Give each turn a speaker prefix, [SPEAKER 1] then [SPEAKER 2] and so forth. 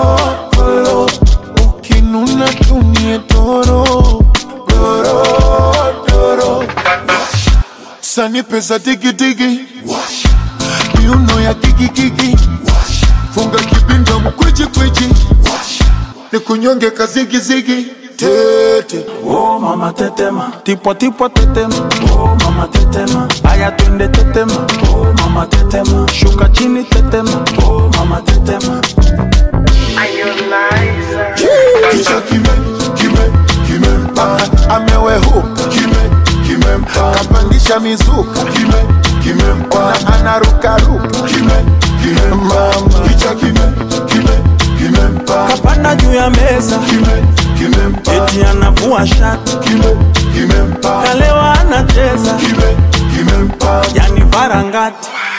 [SPEAKER 1] kolo ukinuna tumie toro doro doro sani pesa digidigi miuno ya kikikiki funga kibinda mkwiji kwiji ni kunyonge kazigizigi tete
[SPEAKER 2] Oh mama tetema, tipo tipo tetema. Oh mama tetema, aya twende tetema. Oh mama tetema, shuka chini tetema. Oh mama tetema.
[SPEAKER 1] kichwa kime kime kimempa amewehuka kime kimempa kapandisha mizuka kime kimempa na anarukaruka kime kimempa kichwa kime kime kimempa
[SPEAKER 2] Kapanda juu ya meza,
[SPEAKER 1] kime kimempa
[SPEAKER 2] eti anavua shati.
[SPEAKER 1] kime kimempa
[SPEAKER 2] Kalewa anacheza,
[SPEAKER 1] kime kimempa
[SPEAKER 2] yani varangati.